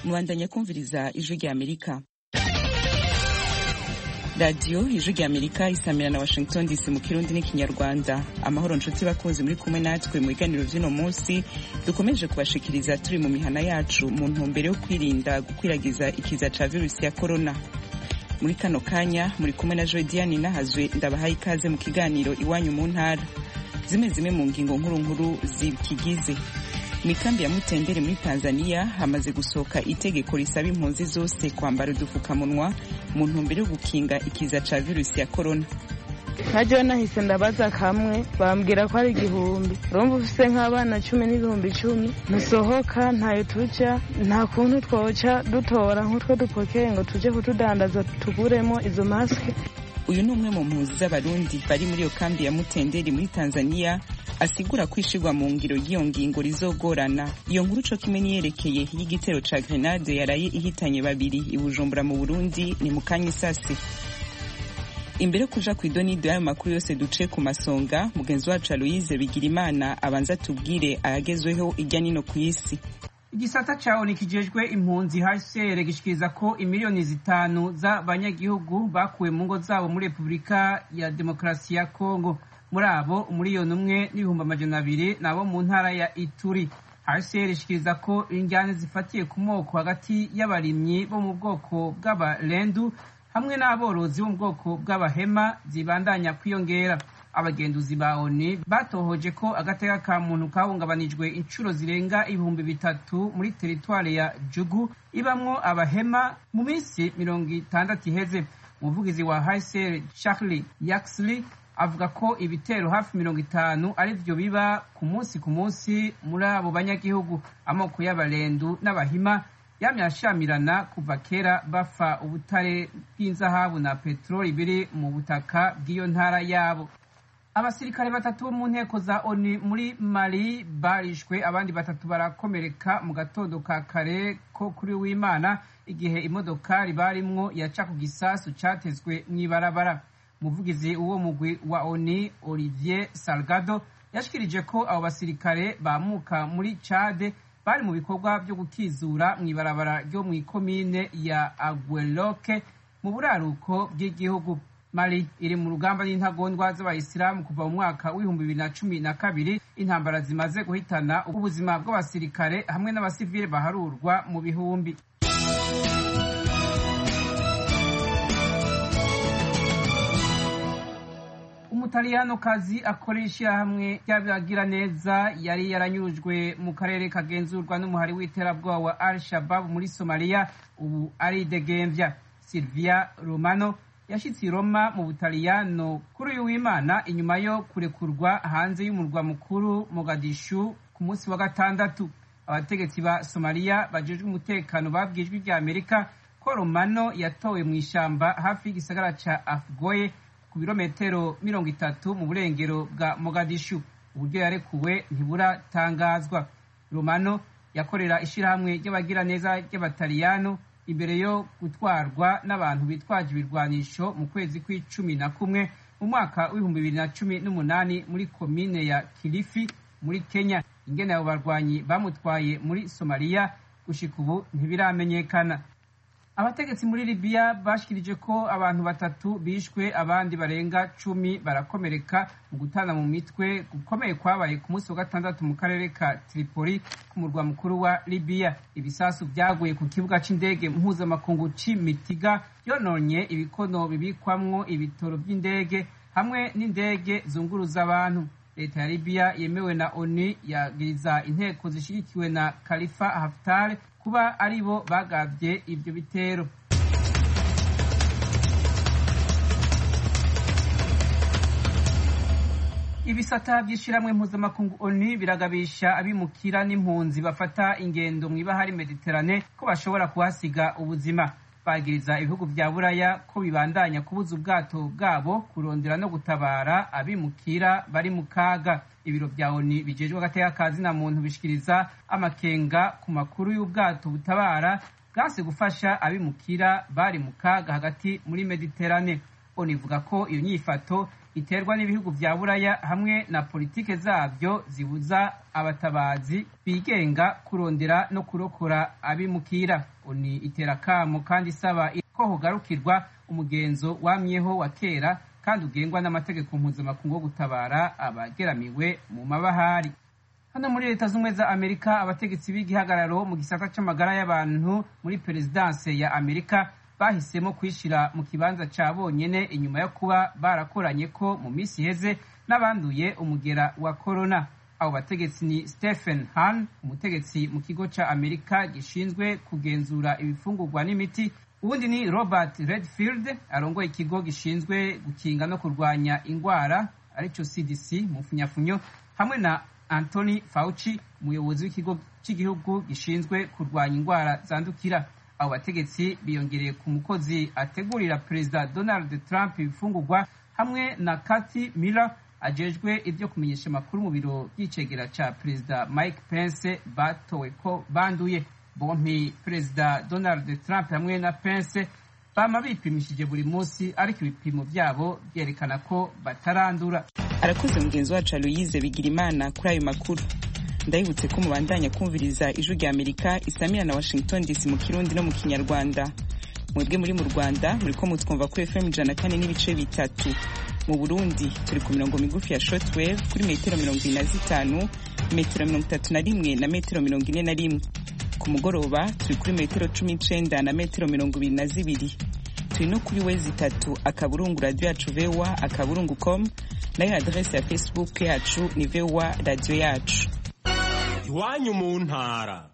mubandanya kumviriza ijwi rya amerika radiyo ijwi rya amerika isamira na washington dc mu kirundi n'ikinyarwanda amahoro nshuti bakunzi muri kumwe natwe mu biganiro vy'uno munsi dukomeje kubashikiriza turi mu mihana yacu mu ntumbero yo kwirinda gukwiragiza ikiza ca virusi ya korona muri kano kanya muri kumwe na joe diane nahazwe ndabahaye ikaze mu kiganiro iwanyu mu ntara zimwe zimwe mu ngingo nkuru nkuru zikigize mu ikambi ya mutendere muri tanzania hamaze gusohoka itegeko risaba impunzi zose kwambara udupfukamunwa mu ntumbero yo gukinga ikiza ca virusi ya korona nka nahise ndabaza kamwe bambwira ko ari igihumbi urumva ufise nk'abana cumi n'ibihumbi icumi ntusohoka ntayo tuja nta kuntu twoca dutora nk'utwo dupokeye ngo tuje kutudandaza tuguremo izo masike uyu ni umwe mu mpunzi z'abarundi bari muri iyo kambi ya mutenderi muri tanzania asigura ko ishirwa mu ngiro y'iyo ngingo rizogorana iyo nkuru co kimwe niyerekeye y'igitero ca grenade yaraye ihitanye babiri i bujumbura mu burundi ni mu kanya isasi imbere yo kuja kw'idonido y'ayo makuru yose duce ku masonga mugenzi wacu aloise bigirimana abanza tubwire ayagezweho irya nino ku isi igisata ca oni kijejwe impunzi hcr gishikiriza ko imiliyoni zitanu z'abanyagihugu bakuwe mu ngo zabo muri repubulika ya demokarasi ya kongo muri abo umuriyoni umwe n'ibihumbi amajana abiri nabo mu ntara ya ituri hcr ishikiriza ko injyane zifatiye ku moko hagati y'abarimyi bo mu bwoko bw'abarendu hamwe n'aborozi bo mu bwoko bw'abahema zibandanya kwiyongera abagenduzi ba oni batohoje ko agateka ka muntu kahungabanijwe inshuro zirenga ibihumbi bitatu muri teritwari ya jugu ibamwo abahema mu minsi mirongo itandatu iheze umuvugizi wa hcr charlie yaxley avuga ko ibitero hafi mirongo itanu ari vyo biba ku munsi ku munsi muri abo banyagihugu amoko y'abarendu n'abahima yamye ashamirana kuva kera bafa ubutare bw'inzahabu na peteroli biri mu butaka bw'iyo ntara yabo abasirikare batatu bo mu nteko za oni muri mali barishwe abandi batatu barakomereka mu gatondo ka kare ko kuri w'imana igihe imodokari barimwo yaca ku gisasu catezwe mw'ibarabara umuvugizi w'uwo mugwi wa oni olivier salgado yashikirije ko abo basirikare bamuka muri cade bari mu bikorwa byo gukizura mw'ibarabara ryo mw'ikomine ya agueloke mu buraruko bw'igihugu mali iri mu rugamba n'intagondwa z'abayisilamu kuva mu mwaka w'ibihumbi bibiri na cumi na kabiri intambara zimaze guhitana ubuzima bw'abasirikare hamwe n'abasivile baharurwa mu bihumbi umutaliyanokazi akorera ishyirahamwe ry'abagira neza yari yaranyurujwe mu karere kagenzurwa n'umuhari w'iterabwoba wa al shabab muri somaliya ubu aridegembya silvia romano yashitse i roma mu butaliyano kuri uyu w'imana inyuma yo kurekurwa hanze y'umurwa mukuru mogadishu ku munsi wa gatandatu abategetsi ba somaliya bajejwe umutekano babwiye ijwi rya amerika ko romano yatowe mu ishamba hafi y'igisagara ca afgoye ku birometero mirongo itatu mu burengero bwa mogadishu uburyo yarekuwe ntiburatangazwa romano yakorera ishirahamwe ry'abagiraneza ry'abataliyano imbere yo gutwarwa n'abantu bitwaje ibirwanisho mu kwezi kw'icumi na kumwe mu mwaka w'ibihumbi bibiri na cumi n'umunani muri komine ya kilifi muri kenya ingene abo barwanyi bamutwaye muri somaliya gushika ubu ntibiramenyekana abategetsi muri libiya bashikirije ko abantu batatu bishwe abandi barenga cumi barakomereka mu gutana mu mitwe gukomeye kwabaye ku munsi wa gatandatu mu karere ka tripoli ku murwa mukuru wa libiya ibisasu vyaguye ku kibuga c'indege mpuzamakungu c'imitiga yononye ibikono bibikwamwo ibitoro vy'indege hamwe n'indege zunguruza abantu leta ya libiya yemewe na onu yagiriza inteko zishigikiwe na khalifa haftar kuba ari bo bagavye ivyo bitero ibisata vy'ishirahamwe mpuzamakungu onu biragabisha abimukira n'impunzi bafata ingendo mw'ibahari mediterane ko bashobora kuhasiga ubuzima bagiriza ibihugu vya buraya ko bibandanya kubuza ubwato bwabo kurondera no gutabara abimukira bari mu kaga ibiro vya oni bijejwe agateka ka zina muntu bishikiriza amakenga ku makuru y'ubwato butabara bwanse gufasha abimukira bari mu kaga hagati muri mediterane oni ivuga ko iyo nyifato iterwa n'ibihugu vya buraya hamwe na politike zavyo zibuza abatabazi bigenga kurondera no kurokora abimukira oni itera kamo kandi isaba ko hogarukirwa umugenzo wamyeho wa kera kandi ugengwa n'amategeko mpuzamakungu wo gutabara abageramiwe mu mabahari hano muri leta z'ubumwe za amerika abategetsi b'igihagararo mu gisata c'amagara y'abantu muri perezidanse ya amerika bahisemo kwishira mu kibanza ca bonyene inyuma yo kuba barakoranye ko mu minsi iheze n'abanduye umugera wa korona abo bategetsi ni stephen han umutegetsi mu kigo ca amerika gishinzwe kugenzura ibifungurwa n'imiti ubundi ni robert redfield arongoye ikigo gishinzwe gukinga no kurwanya ingwara arico cdc mu funyafunyo hamwe na anthony fauci umuyobozi w'ikigo cy'igihugu gishinzwe kurwanya ingwara zandukira abo bategetsi biyongereye ku mukozi ategurira perezida donald trump ibifungurwa hamwe na cathy miller ajejwe ibyo kumenyesha amakuru mu biro by'icegera ca perezida mike pence batowe ko banduye bompi perezida donald trump hamwe na pence bama bipimishije buri munsi ariko ibipimo vyabo vyerekana ko batarandura arakoze mugenzi wacu aloyize bigira imana kuri ayo makuru ndabibutse ko mubandanya kumviriza ijwi rya amerika isamira na washington dc mu kirundi no mu kinyarwanda mwebwe muri mu rwanda muriko mutwumva kuri fm ijana kane n'ibice bitatu mu burundi turi ku mirongo migufi ya shortwave kuri metero mirongo ibiri na zitanu metero mirongo itatu na rimwe na metero mirongo ine na rimwe ku mugoroba turi kuri metero cumi n'icenda na metero mirongo ibiri na zibiri turi no kuri wezi itatu akaburungu radiyo yacu vowa akaburungu com nayo adrese ya facebook yacu ni vowa radiyo yacu iwanyu mu ntara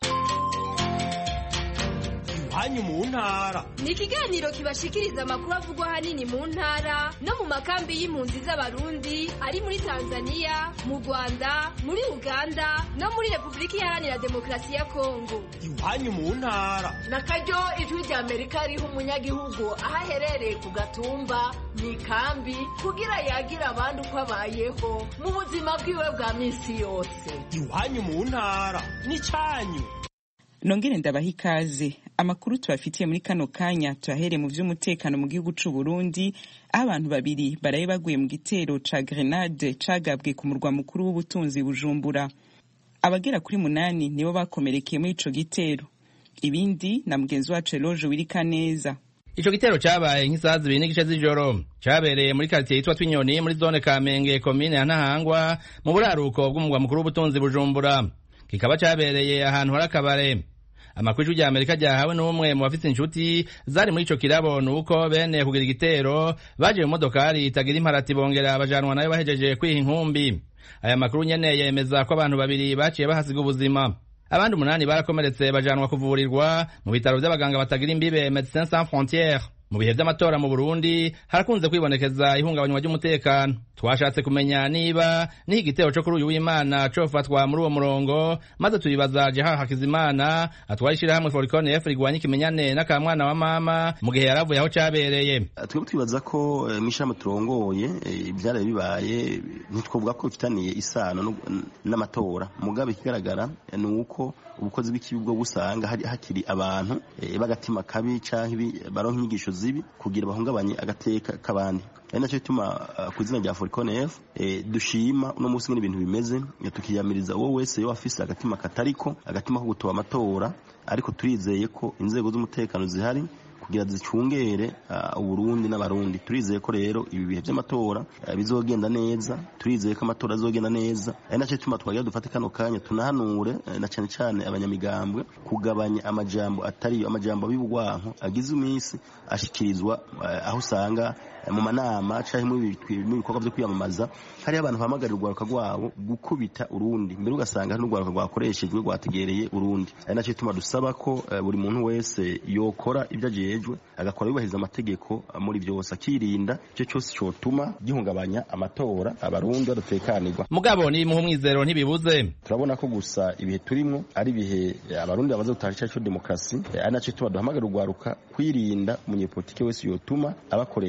iwanyu mu ntara ni ikiganiro kibashikiriza amakuru avugwa ahanini mu ntara no mu makambi y'impunzi z'abarundi ari muri tanzania mu rwanda muri uganda no muri repubulika iharanira demokarasi ya kongo iwanyu mu ntara na karyo ijwi rya amerika riha umunyagihugu aho aherereye ku gatumba mu ikambi kugira yagira abandi uko abayeho mu buzima bwiwe bwa minsi yose iwanyu mu ntara n'icyanyu nongere ndabaha ikaze amakuru tubafitiye muri kano kanya tuyahereye mu vy'umutekano mu gihugu c'u Burundi aho abantu babiri baraye baguye mu gitero ca grenade cagabwe ku murwa mukuru w'ubutunzi Bujumbura abagera kuri munani nibo bakomerekeye muri ico gitero ibindi na mugenzi wacu Eloge wirika neza Ico gitero cabaye nk'isaha zibiri n'igice z'ijoro cabereye muri quartier yitwa Twinyoni muri zone Kamenge komine ya Ntahangwa mu buraruko bw'umugwa mukuru w'ubutunzi Bujumbura kikaba cabereye ahantu hari akabare amakuru rya Amerika ryahawe n'umwe mu bafite inshuti zari muri ico kirabo nuko bene kugira igitero baje mu modokari itagira imparati bongera bajanwa nayo bahejeje kwiha inkumbi aya makuru nyene yemeza ko abantu babiri baciye bahasiga ubuzima abandi umunani barakomeretse bajanwa kuvurirwa mu bitaro vy'abaganga batagira imbibe Médecins Sans Frontières mu bihe vy'amatora mu Burundi harakunze kwibonekeza ihungabanywa ry'umutekano twashatse kumenya niba niho igitero co kuri uyu w'Imana cofatwa muri uwo murongo maze tubibaza Jeha Hakizimana atwara ishirahamwe Foricon F rigwanya ikimenyane n'akamwana wa mama mu gihe yaravuye aho cabereye twebwe twibaza ko mw'ishirahamwe turongoye ivyaraye bibaye ntitwovuga ko bifitaniye isano n'amatora mugabe ikigaragara ni uko ubukozi bw'ikibi bwo busanga hakiri abantu b'agatima kabi canke baronka inyigisho zibi kugira bahungabanye agateka k'abandi ari nacyo bituma ku izina rya Foricon F dushima uno munsi ngene ibintu bimeze tukiyamiriza uwo wese yo afise agatima katariko agatima ko gutoba amatora ariko turizeye ko inzego z'umutekano zihari kugira zicungere uburundi n'abarundi turizeye ko rero ibi bihe by'amatora bizogenda neza turizeye ko amatora azogenda neza ari nacyo bituma twagira dufate kano kanya tunahanure na cyane cyane abanyamigambwe kugabanya amajambo atariyo amajambo y'ubugwanko agize iminsi ashikirizwa aho usanga mu manama cyangwa mu bikorwa byo kwiyamamaza hariho abantu bahamagarira urwaruka rwabo gukubita urundi mbere ugasanga hari n'urwaruka rwakoreshejwe rwategereye urundi ari nacyo bituma dusaba ko buri muntu wese yokora ibyo ajejwe agakora yubahiriza amategeko muri byose akirinda icyo cyose cyotuma gihungabanya amatora abarundi badatekanirwa mugabo ni muha umwizero ntibibuze turabona ko gusa ibihe turimo ari ibihe abarundi bamaze gutaha icyaha cyo demokarasi ari nacyo bituma duhamagara urwaruka kwirinda umunyepolitike wese yotuma abakoresha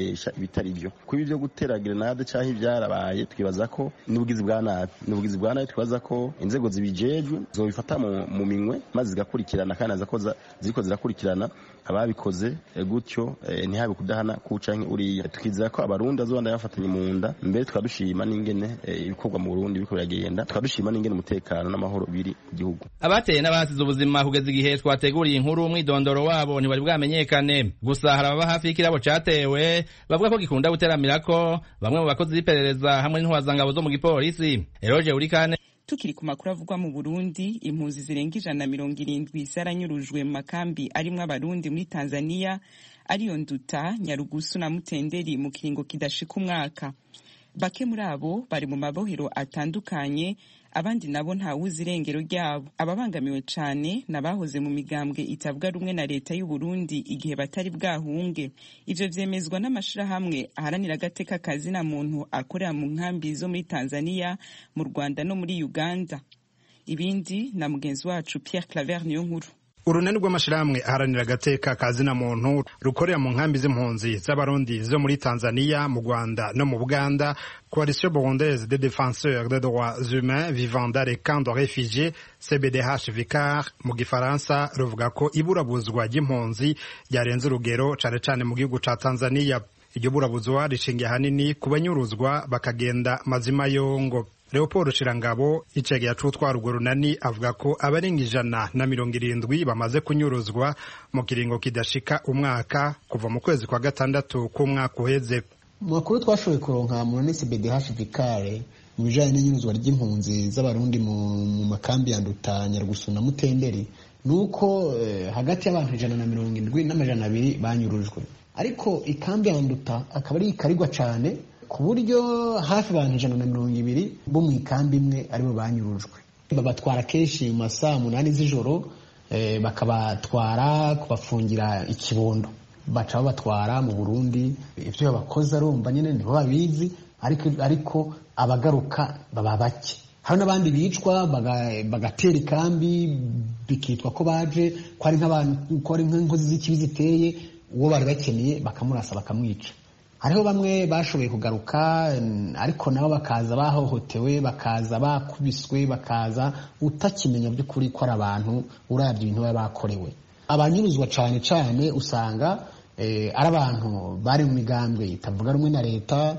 ibitari byo kuba ibyo gutera grenade cyangwa ibyarabaye twibaza ko n'ubugizi bwa nabi n'ubugizi bwa nabi twibaza ko inzego zibijejwe zobifata mu minwe maze zigakurikirana kandi naza ko ziriko zirakurikirana ababikoze gutyo ntihabe kudahana kuca uriya tukizera ko abarundi bazobanda bafatanye mu nda mbere tukadushima n'ingene ibikorwa mu Burundi biriko biragenda tukadushima n'ingene umutekano n'amahoro biri mu gihugu abateye n'abasize ubuzima kugeza igihe twateguriye inkuru umwidondoro wabo ntibari bwamenyekane gusa hari ababa hafi y'ikirabo catewe bavuga ko gikunda guteramirako bamwe mu bakozi b'iperereza hamwe n'intwazangabo zo mu gipolisi eroje urikane tukiri ku makuru avugwa mu Burundi impunzi zirenga ijana na mirongo irindwi zaranyurujwe mu makambi arimwo abarundi muri Tanzania ariyo Nduta Nyarugusu na Mutenderi mu kiringo kidashika umwaka bake muri abo bari mu mabohero atandukanye abandi nabo ntawuzi irengero ryabo ababangamiwe cane nabahoze mu migambwe itavuga rumwe na leta y'u Burundi igihe batari bwahunge ivyo vyemezwa n'amashirahamwe aharanira agateka kazina muntu akorera mu nkambi zo muri Tanzania mu Rwanda no muri Uganda ibindi na mugenzi wacu Pierre Claver niyo nkuru urunani rw'amashirahamwe aharanira agateka kazina muntu rukorera mu nkambi z'impunzi z'abarundi zo muri tanzania mu rwanda no mu buganda coalition burundaise des défenseurs des droits humains vivant dans les camps de réfugiés cbdh vicar mu gifaransa ruvuga ko iburabuzwa ry'impunzi ryarenze urugero cane cane mu gihugu ca tanzania iryo burabuzwa rishingiye ahanini ku banyuruzwa bakagenda mazima yongo leopold shirangabo icegera c'utwara urwo runani avuga ko abarenga ijana na mirongo irindwi bamaze kunyuruzwa mu kiringo kidashika umwaka kuva mu kwezi kwa gatandatu k'umwaka uheze mu makuru twashoboye kuronka mu nonesi bdh vikare mu bijanye n'inyuruzwa ry'impunzi z'abarundi mu makambi ya nduta nyarugusu na mutenderi ni uko eh, hagati y'abantu ijana na mirongo indwi n'amajana abiri banyurujwe ariko ikambi ya nduta akaba ari ikarigwa cane ku buryo hafi abantu ijana na mirongo ibiri bo mu ikambi imwe aribo banyurujwe babatwara kenshi mu masaha umunani z'ijoro eh, bakabatwara kubafungira ikibondo baca babatwara mu burundi ibyo babakoze arumva nyine nibo babizi ariko, ariko abagaruka baba bake hari n'abandi bicwa bagatera ikambi bikitwa ko baje ko ari nk'abantu ko ari nk'inkozi z'ikibi ziteye uwo bari bakeneye bakamurasa bakamwica hariho bamwe bashoboye kugaruka ariko nabo bakaza bahohotewe bakaza bakubiswe bakaza utakimenya by'ukuri ko ari abantu urabye ibintu baba bakorewe abanyuruzwa cyane cyane usanga ari abantu bari mu migambwe itavuga rumwe na leta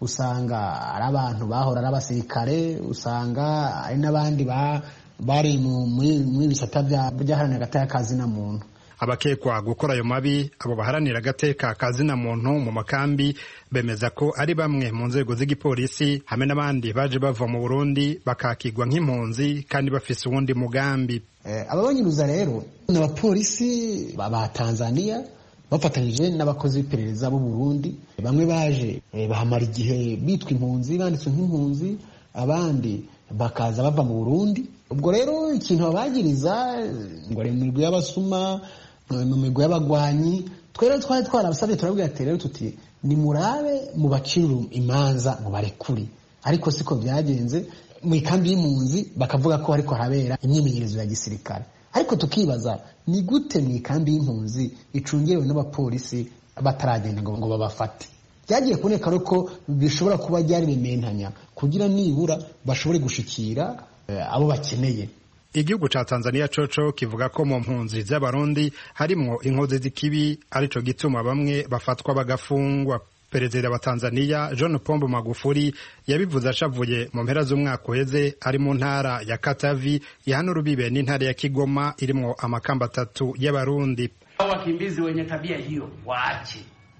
usanga ari abantu bahora ari abasirikare usanga ari n'abandi bari muri bisata by'aharanira agateka kazina muntu abakekwa gukora ayo mabi abo baharanira agateka kazina muntu mu makambi bemeza ko ari bamwe mu nzego z'igipolisi hamwe n'abandi baje bava mu burundi bakakigwa nk'impunzi kandi bafise uwundi mugambi ababanyuruza rero ni abapolisi ba tanzania bafatanyije n'abakozi b'iperereza b'u burundi bamwe baje bahamara igihe bitwa impunzi banditswe nk'impunzi abandi bakaza bava mu burundi ubwo rero ikintu babagiriza ngo ari mu migwi y'abasuma mu migwi y'abagwanyi twere twari twarabasabye turabwira ati rero tuti nimurabe mubacire imanza mubarekure ariko siko byagenze mu ikambi y'impunzi bakavuga ko ariko harabera imyimenyerezo ya gisirikare ariko tukibaza ni gute mu ikambi y'impunzi icungerewe n'abapolisi bataragenda ngo ngo babafate byagiye kuboneka ko bishobora kuba byari bimentanya kugira nibura bashobore gushikira abo bakeneye igihugu ca tanzania coco kivuga ko mu mpunzi z'abarundi harimwo inkozi z'ikibi arico gituma bamwe bafatwa bagafungwa perezida wa tanzania john pombo magufuri yabivuze ashavuye mu mpera z'umwaka uheze ari mu ntara ya katavi ihana urubibe n'intara ya kigoma irimwo amakamba atatu y'abarundi wakimbizi wenye tabia hiyo waache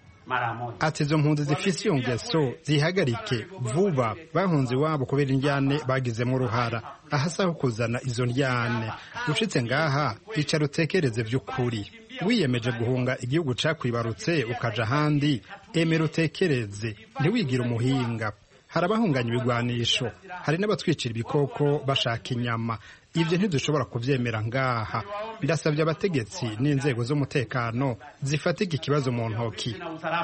ati izo mpunzi zifise iyo ngeso zihagarike vuba bahunze iwabo kubera indyane bagizemo uruhara ahasaho kuzana izo ndyane ushitse ngaha icara utekereze vy'ukuri wiyemeje guhunga igihugu cakwibarutse ukaja ahandi emera utekereze ntiwigire umuhinga hari abahunganya ibigwanisho hari n'abatwicira ibikoko bashaka inyama ibyo ntidushobora kubyemera ngaha birasabye abategetsi n'inzego z'umutekano zifatika ikibazo mu ntoki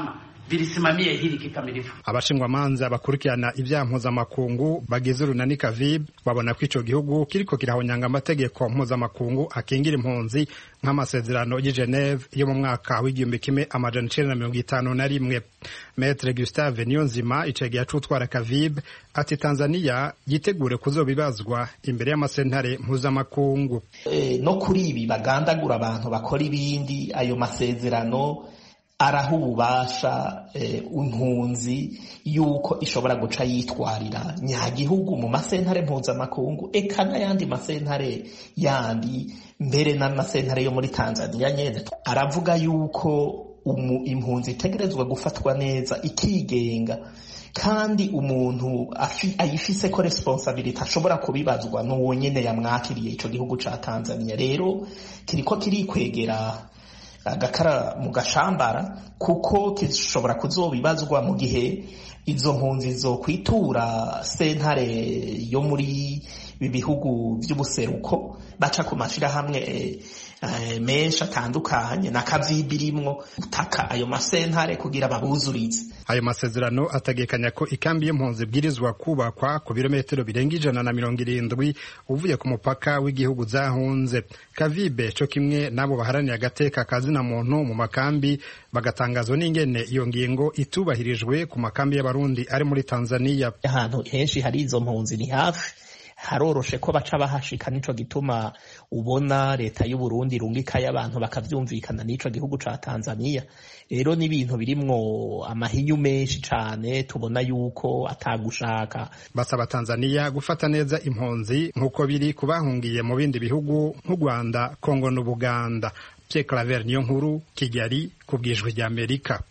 vilisimamie hili kikamilifu. abashingwamanza bakurikirana ibyaha mpuzamakungu bagize urunani kavib babona ko ico gihugu kiriko kirahonyanga amategeko mpuzamakungu akingira impunzi nk'amasezerano y'i Geneve yo mu mwaka w'igihumbi kimwe amajana icenda na mirongo itanu na rimwe Maître Gustave Niyonzima icegeya c'utwara kavib ati Tanzania yitegure kuzobibazwa imbere y'amasentare mpuzamakungu e, no kuri ibi bagandagura abantu bakora ibindi ayo masezerano araha ububasha impunzi yuko ishobora guca yitwarira nyagihugu mu masentare mpuzamakungu eka n'ayandi masentare yandi mbere n'amasentare yo muri tanzania nyine aravuga yuko impunzi itegerezwa gufatwa neza ikigenga kandi umuntu ayifise ko responsabilite ashobora kubibazwa n'uwo nyine yamwakiriye icyo gihugu cya tanzania rero kiriko kirikwegera agakara mu gashambara kuko gishobora kuzobibazwa mu gihe izo mpunzi zo kwitura sentare yo muri ibi bihugu by'ubuseruko baca ku mashyirahamwe menshi atandukanye na kavibirimwo gutaka ayo masentare kugira babuzurize ayo masezerano ategekanya ko ikambi y'impunzi ibwirizwa kubakwa ku birometero birenga ijana na mirongo irindwi uvuye ku mupaka w'igihugu zahunze kavibe co kimwe n'abo baharaniye agateka kazina muntu mu makambi bagatangazwa n'ingene iyo ngingo itubahirijwe ku makambi y'abarundi ari muri tanzania ahantu henshi hari izo mpunzi ni hafi haroroshe ko baca bahashika nico gituma ubona leta y'u Burundi irungikayo abantu bakavyumvikana n'ico gihugu ca Tanzania rero n'ibintu birimwo amahinyu menshi cane tubona yuko atagushaka basaba Tanzania gufata neza impunzi nk'uko biri kubahungiye mu bindi bihugu nk'u Rwanda Kongo n'Ubuganda Pierre Claver niyo nkuru Kigali ku bwijwi rya Amerika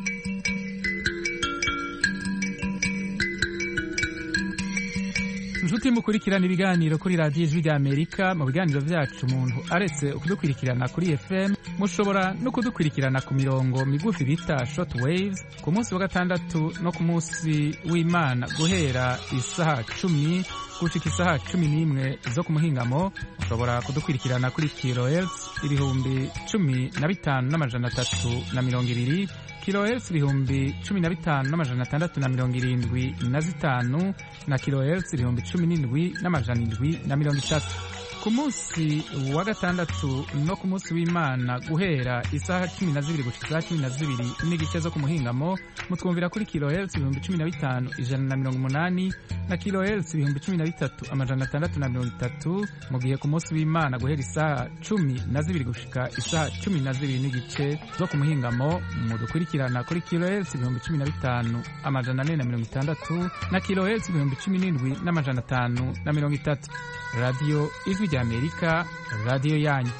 inshuti mukurikirana ibiganiro kuri radiyo ijwi rya amerika mu biganiro byacu umuntu aretse kudukurikirana kuri fm mushobora no kudukurikirana ku mirongo migufi bita short waves ku munsi wa gatandatu no ku munsi w'imana guhera isaha cumi gushika isaha cumi n'imwe zo ku muhingamo mushobora kudukurikirana kuri kilohertz ibihumbi cumi na bitanu n'amajana atatu na mirongo ibiri kilohertz ibihumbi cumi na bitanu n'amajana atandatu na mirongo irindwi na zitanu na kilohertz ibihumbi cumi n'indwi n'amajana indwi na mirongo itatu ku munsi wa gatandatu no ku munsi w'imana guhera isaha cumi na zibiri gushika isaha cumi na zibiri n'igice zo ku muhingamo mutwumvira kuri kilohertz ibihumbi cumi na bitanu ijana na mirongo umunani na kilohertz ibihumbi cumi na bitatu amajana atandatu na mirongo itatu mu gihe ku munsi w'imana guhera isaha cumi na zibiri gushika isaha cumi na zibiri n'igice zo ku muhingamo mudukurikirana kuri kilohertz ibihumbi cumi na bitanu amajana ane na mirongo itandatu na kilohertz ibihumbi cumi n'indwi n'amajana atanu na mirongo itatu radiyo ijwi rya amerika radiyo yanyu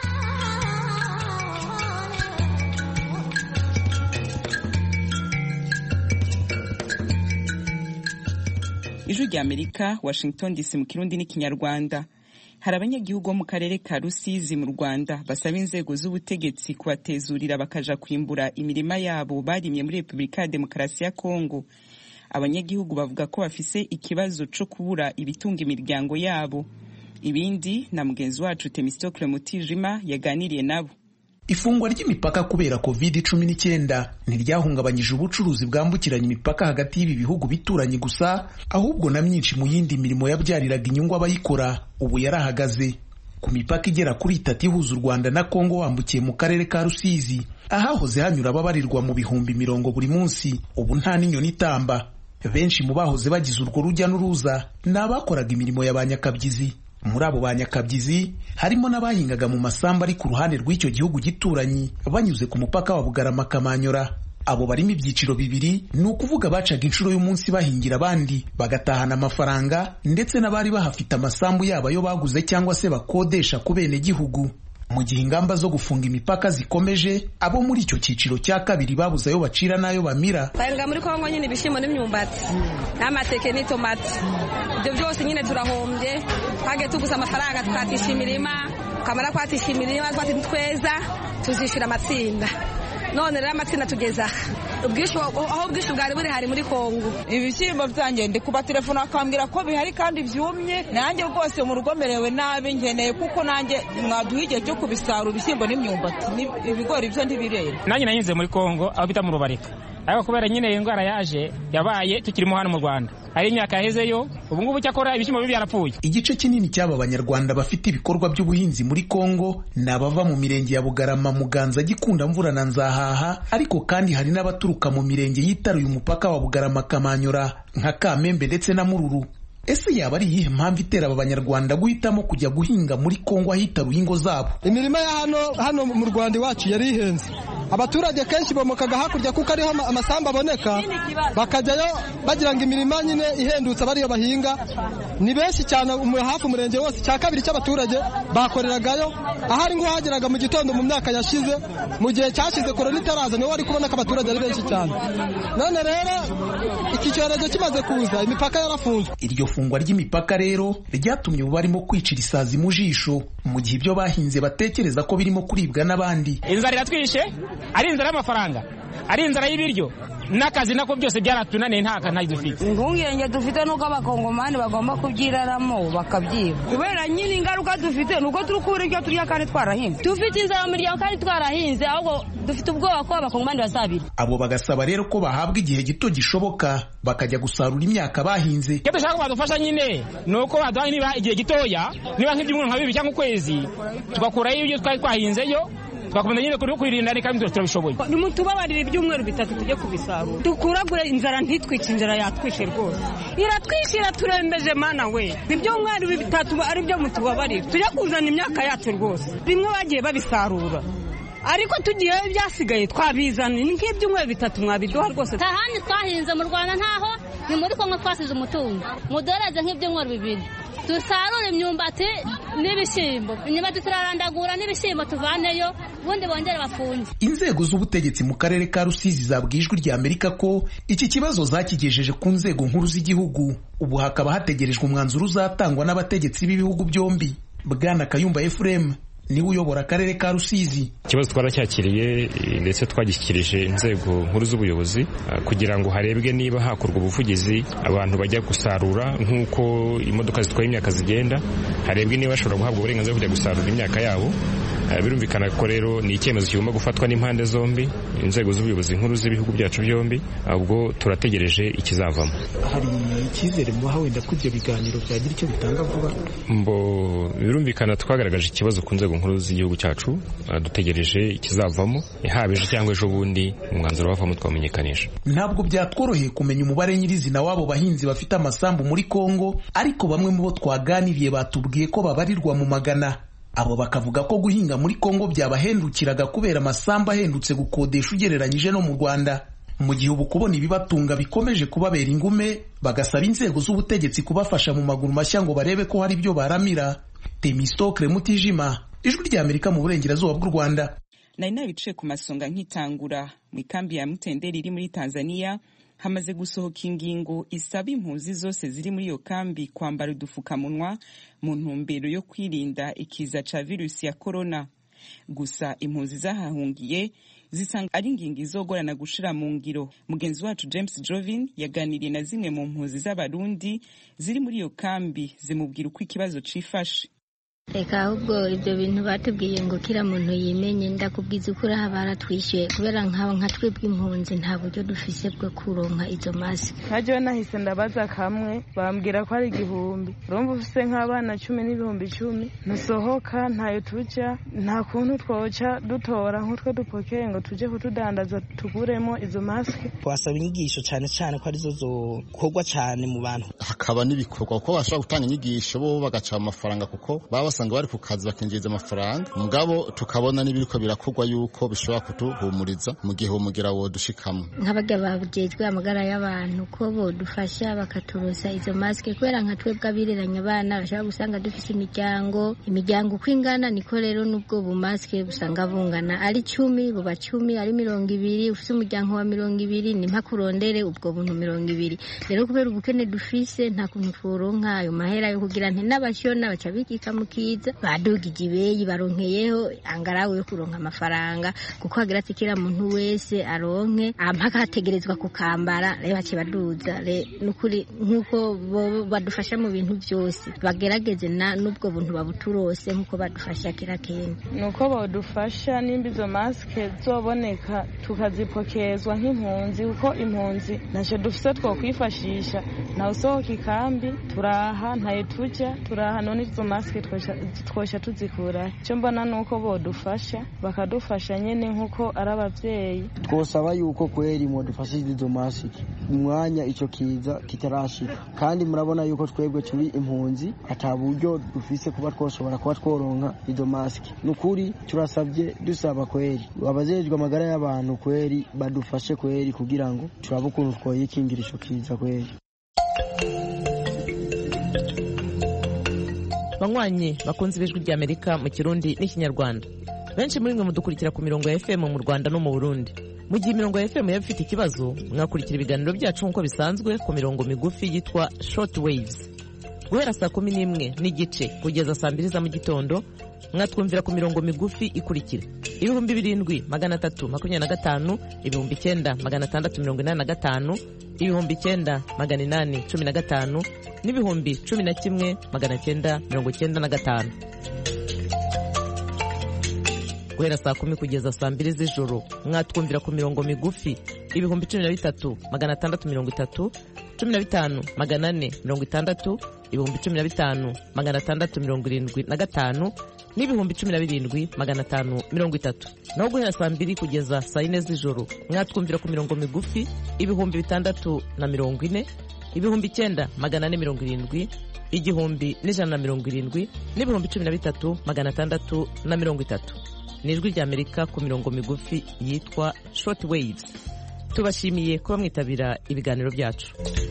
ijwi rya amerika washington dc mu kirundi n'ikinyarwanda hari abanyagihugu bo mu karere ka rusizi mu rwanda basaba inzego z'ubutegetsi kubatezurira bakaja kwimbura imirima yabo barimye muri repubulika ya demokarasi ya kongo abanyagihugu bavuga ko bafise ikibazo co kubura ibitunga imiryango yabo ibindi na mugenzi wacu temistokle mutijima yaganiriye nabo ifungwa ry'imipaka kubera covid cumi n'icyenda ntiryahungabanyije ubucuruzi bwambukiranya imipaka hagati y'ibi bihugu bituranye gusa ahubwo na myinshi mu yindi mirimo yabyariraga inyungu abayikora ubu yarahagaze ku mipaka igera kuri itatu ihuza u rwanda na kongo wambukiye mu karere ka rusizi ahahoze hanyura ababarirwa mu bihumbi mirongo buri munsi ubu nta n'inyoni itamba benshi mu bahoze bagize urwo rujya n'uruza ni abakoraga imirimo ya ba nyakabyizi muri abo ba nyakabyizi harimo n'abahingaga mu masambu ari ku ruhande rw'icyo gihugu gituranyi banyuze ku mupaka wa bugarama kamanyora abo barimo ibyiciro bibiri ni ukuvuga bacaga inshuro y'umunsi bahingira abandi bagatahana amafaranga ndetse n'abari bahafite amasambu yabo ayo baguze cyangwa se bakodesha ku bene gihugu mu gihe ingamba zo gufunga imipaka zikomeje abo muri icyo cyiciro cya kabiri babuze ayo bacira n'ayo bamira bahinga muri kongo nyine ibishyimbo n'imyumbati n'amateke n'itomati ibyo byose nyine turahombye twagiye tuguze amafaranga tukatisha imirima twamara kwatisha imirima twati tweza tuzishyura amatsinda none rero amatsinda tugeze aha aho ubwishyu bwari buri hari muri kongo ibishyimbo byanjye ndi kuba telefone akambwira ko bihari kandi byumye nanjye rwose mu rugo merewe nabi nkeneye kuko nanjye mwaduha igihe cyo kubisarura ibishyimbo n'imyumbati ibigori byo ntibirera nanjye nanyuze muri kongo aho bita mu rubarika ariko kubera nyine iyi ndwara yaje yabaye tukirimo hano mu rwanda hari imyaka yahezeyo ubu ngubu cyakora ibishyimbo bibi byarapfuye igice kinini cy'aba banyarwanda bafite ibikorwa by'ubuhinzi muri kongo ni abava mu mirenge ya bugarama muganza gikunda mvura na nzahaha ariko kandi hari n'abaturuka mu mirenge yitaruye umupaka wa bugarama kamanyura nka kamembe ndetse na mururu ese yaba ari iyihe mpamvu itera aba banyarwanda guhitamo kujya guhinga muri kongo ahitaruye ingo zabo imirima ya hano hano mu rwanda iwacu yari ihenze abaturage kenshi bomokaga hakurya kuko ariho amasambu aboneka bakajyayo bagira ngo imirima nyine ihendutse abariyo bahinga ni benshi cyane hafi umurenge wose cya kabiri cy'abaturage bakoreragayo ahari ngo hageraga mu gitondo mu myaka yashize mu gihe cyashize korona itaraza niho wari kubona ko abaturage ari benshi cyane none rero iki cyorezo kimaze kuza imipaka yarafunzwe iryo fungwa ry'imipaka rero ryatumye ubu barimo kwicira isazi mu jisho mu gihe ibyo bahinze batekereza ko birimo kuribwa n'abandi inzara iratwishe ari inzara y'amafaranga ari inzara y'ibiryo n'akazi nako byose byaratunaniye nta kantu dufite impungenge dufite nuko abakongomani bagomba kubyiraramo bakabyiba kubera nyine ingaruka dufite nuko turi kubura ibyo turya kandi twarahinze dufite inzara mu miryango kandi twarahinze ahubwo dufite ubwoba ko abakongomani bazabira abo bagasaba rero ko bahabwa igihe gito gishoboka bakajya gusarura imyaka bahinze icyo dushaka ko badufasha nyine ni uko baduha niba igihe gitoya niba nk'ibyumweru nka bibiri cyangwa ukwezi tugakurayo ibyo twari twahinzeyo twakomeza nyine kuri kwirinda ni kandi turabishoboye nimutubabarire ibyumweru bitatu tujye kubisarura dukuragure inzara ntitwice inzara yatwishe rwose iratwishe iraturembeje mana we ibyumweru bitatu ari byo mutubabarire tujye kuzana imyaka yacu rwose bimwe bagiye babisarura ariko tugiye ibyasigaye twabizana ni nk'ibyumweru bitatu mwabiduha rwose nta handi twahinze mu rwanda ntaho ni muri kongo twasize umutungo mudoreze nk'ibyumweru bibiri dusarure imyumbati n'ibishyimbo imyumbati turarandagura n'ibishyimbo tuvaneyo ubundi bongere bafunge inzego z'ubutegetsi mu karere ka rusizi zabwiye ijwi rya amerika ko iki kibazo zakigejeje ku nzego nkuru z'igihugu ubu hakaba hategerejwe umwanzuro uzatangwa n'abategetsi b'ibihugu byombi bwana kayumba efuremu niwe uyobora akarere ka rusizi ikibazo twaracyakiriye ndetse twagishyikirije inzego nkuru z'ubuyobozi kugira ngo harebwe niba hakorwa ubuvugizi abantu bajya gusarura nk'uko imodoka zitwaye imyaka zigenda harebwe niba bashobora guhabwa uburenganzira bwo kujya gusarura imyaka yabo birumvikana ko rero ni icyemezo kigomba gufatwa n'impande zombi inzego z'ubuyobozi nkuru z'ibihugu byacu byombi ubwo turategereje ikizavamo hari icyizere muha wenda ko ibyo biganiro byagira icyo bitanga vuba mbo birumvikana twagaragaje ikibazo ku nzego nkuru z'igihugu cyacu dutegereje ikizavamo haba ejo cyangwa ejo bundi umwanzuro wavamo twamenyekanisha ntabwo byatworoheye kumenya umubare nyirizina w'abo bahinzi bafite amasambu muri kongo ariko bamwe mu bo twaganiriye batubwiye ko babarirwa mu magana abo bakavuga ko guhinga muri kongo byabahendukiraga kubera amasambu ahendutse gukodesha ugereranyije no mu rwanda mu gihe ubu kubona ibibatunga bikomeje kubabera ingume bagasaba inzego z'ubutegetsi kubafasha mu maguru mashya ngo barebe ko hari ibyo baramira temistokre mutijima ijwi rya amerika mu burengerazuba bw'u rwanda nari nabicaye ku masonga nkitangura mu ikambi ya mutenderi iri muri tanzania hamaze gusohoka ingingo isaba impunzi zose ziri muri iyo kambi kwambara udupfukamunwa mu ntumbero yo kwirinda ikiza ca virusi ya korona gusa impunzi zahahungiye zisanga ari ingingo izogorana gushira mu ngiro mugenzi wacu james jovin yaganiriye na zimwe mu mpunzi z'abarundi ziri muri iyo kambi zimubwira uko ikibazo cifashe reka ahubwo ibyo bintu batubwiye ngo kira muntu yimenye ndakubwiza ukuri aha baratwishyuye kubera nkaba nka twebwe impunzi nta buryo dufise bwo kuronka izo masike ntajyayo nahise ndabaza kamwe bambwira ko ari igihumbi urumva ufise nk'abana cumi n'ibihumbi icumi ntusohoka ntayo tujya nta kuntu twoca dutora nk'utwo dupokeye ngo tujye kutudandaza tuguremo izo masike twasaba inyigisho cyane cyane ko arizo zokorwa cyane mu bantu hakaba n'ibikorwa kuko bashobora gutanga inyigisho bo bagaca amafaranga kuko baba basanga bari ku kazi bakinjiriza amafaranga mugabo tukabona n'ibiriko birakorwa yuko bishobora kuduhumuriza mu gihe uwo mugira wodushikamo nk'abarya babujejwe amagara y'abantu ko bodufasha bakaturosa izo masike kubera nka twebwe abireranya abana bashobora gusanga dufise imiryango imiryango uko ingana niko rero n'ubwo bumasike busanga bungana ari cumi buba cumi ari mirongo ibiri ufise umuryango wa mirongo ibiri ni mpaka urondere ubwo buntu mirongo ibiri rero kubera ubukene dufise nta kuntu tworonka ayo mahera yo kugira nti n'abashona baca bikika mu kiza badugije ibeyi baronkeyeho angarawe yo kuronka amafaranga kuko hagira ati kira muntu wese aronke mpaka hategerezwa kukambara rero baciye baduza nukuri nk'uko bo badufasha mu bintu byose bagerageze na n'ubwo buntu babuturose nk'uko badufasha kira kenda nuko badufasha nimba izo masike zoboneka tukazipokezwa nk'impunzi kuko impunzi ntacyo dufite twokwifashisha ntawe usohoka ikambi turaha ntayo tujya turaha none izo masike twosha tuzikura icyo mbona ni uko bodufasha bakadufasha nyine nk'uko ari ababyeyi twosaba yuko kweri mwadufashije izo masike umwanya icyo kiza kitarashika kandi murabona yuko twebwe turi impunzi ata buryo dufise kuba twoshobora kuba tworonka izo masike ni ukuri turasabye dusaba kweri abajejwe amagara y'abantu kweri badufashe kweri kugira ngo turabe ukuntu twoyikingira ico kiza kweri banywanyi bakunze ibijwi ry'amerika mu kirundi n'ikinyarwanda benshi muri mwe mudukurikira ku mirongo ya fm mu rwanda no mu burundi mu gihe imirongo ya fm yaba ifite ikibazo mwakurikira ibiganiro byacu nk'uko bisanzwe ku mirongo migufi yitwa short waves guhera saa kumi n'imwe n'igice kugeza saa mbiri za mu gitondo mwatwumvira ku mirongo migufi ikurikira ibihumbi birindwi magana atatu makumyabiri na gatanu ibihumbi icyenda magana atandatu mirongo inani na gatanu ibihumbi icyenda magana inani cumi na gatanu n'ibihumbi cumi na kimwe magana cyenda mirongo cyenda na gatanu guhera saa kumi kugeza saa mbiri z'ijoro mwatwumvira ku mirongo migufi ibihumbi cumi na bitatu magana atandatu mirongo itatu cumi na bitanu magana ane mirongo itandatu ibihumbi cumi na bitanu magana atandatu mirongo irindwi na gatanu n'ibihumbi cumi na birindwi magana atanu mirongo itatu naho guhera saa mbiri kugeza saa yine z'ijoro mwatwumvira ku mirongo migufi ibihumbi bitandatu na mirongo ine ibihumbi icyenda magana ane mirongo irindwi igihumbi n'ijana na mirongo irindwi n'ibihumbi cumi na bitatu magana atandatu na mirongo itatu ni ijwi ry'amerika ku mirongo migufi yitwa short waves tubashimiye kuba mwitabira ibiganiro byacu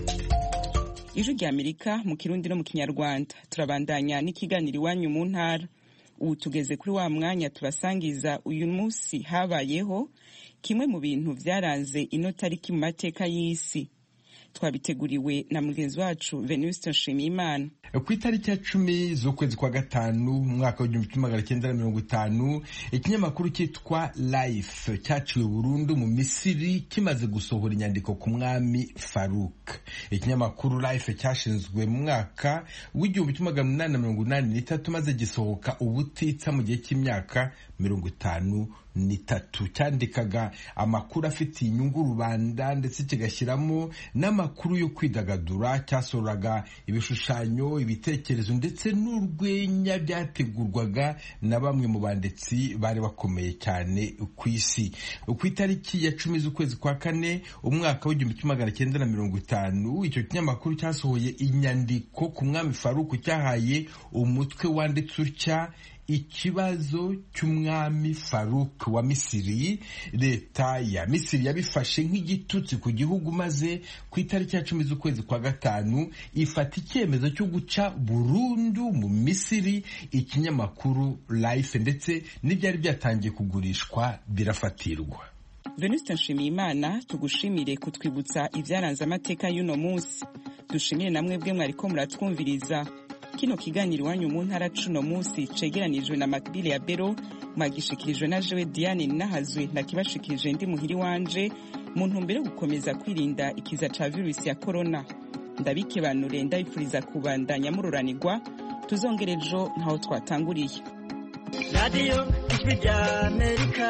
ijwi ry'amerika mu kirundi no mu kinyarwanda turabandanya n'ikiganiro iwanyu mu ntara ubu tugeze kuri wa mwanya tubasangiza uyu munsi habayeho kimwe mu bintu byaranze ino tariki mu mateka y'isi twabiteguriwe na mugenzi wacu venuste nshimiyimana ku itariki ya cumi z'ukwezi kwa gatanu mu mwaka w'igihumbi kimwe magana cyenda na mirongo itanu ikinyamakuru cyitwa life cyaciwe burundu mu misiri kimaze gusohora inyandiko ku mwami faruk ikinyamakuru life cyashinzwe mu mwaka w'igihumbi kimwe magana inani na mirongo inani n'itatu maze gisohoka ubutitsa mu gihe cy'imyaka mirongo itanu n'itatu cyandikaga amakuru afitiye inyungu rubanda ndetse kigashyiramo n'amakuru yo kwidagadura cyasohoraga ibishushanyo ibitekerezo ndetse n'urwenya byategurwaga na bamwe mu banditsi bari bakomeye cyane ku isi ku itariki ya cumi z'ukwezi kwa kane umwaka w'igihumbi kimwe magana cyenda na mirongo itanu icyo kinyamakuru cyasohoye inyandiko ku mwami faruku cyahaye umutwe wanditse utya ikibazo cy'umwami faruk wa misiri leta ya misiri yabifashe nk'igitutsi ku gihugu maze ku itariki ya cumi z'ukwezi kwa gatanu ifata icyemezo cyo guca burundu mu misiri ikinyamakuru life ndetse n'ibyari byatangiye kugurishwa birafatirwa venuste nshimiyimana tugushimire kutwibutsa ibyaranze amateka y'uno munsi dushimire namwe bwe mwariko muratwumviriza kino kiganiro iwanyu mu ntara cuno munsi cegeranijwe na makbile ya bero mwagishikirijwe na jewe diane ninahazwe nakibashikirije ndi muhiri wanje mu ntumbero yo gukomeza kwirinda ikiza ca virusi ya korona ndabikebanure ndabifuriza kubandanya mururanirwa tuzongera ejo ntaho twatanguriye radiyo ijwi rya amerika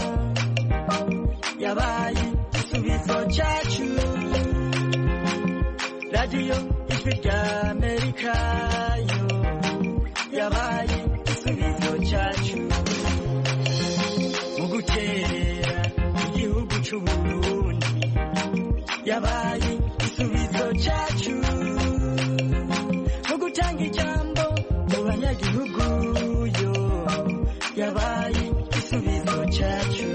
yabaye igisubizo cyacu radiyo ijwi rya amerika yo yabaye igisubizo cyacu mu gukerera igihugu cy'uburundi yabaye igisubizo cyacu mu gutanga ijambo mu banyagihugu yo yabaye igisubizo cyacu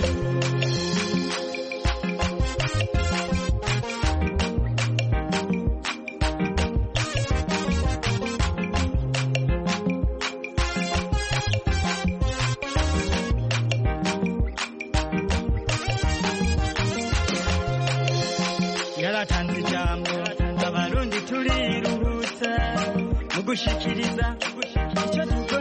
yaratanze ijambo abarundi turiruhutsa mu gushikiriza icyo tuko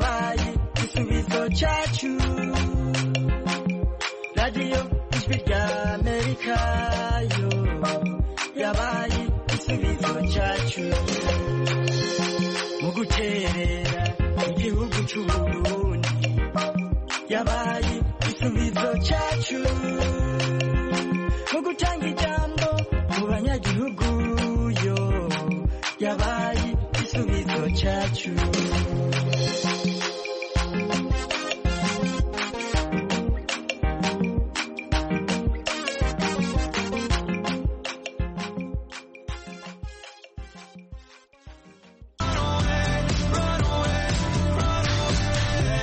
yabaye igisubizo cyacu radiyo ijwi rya amerika yo yabaye igisubizo cyacu mu guterera igihugu cy'uburundi yabaye igisubizo cyacu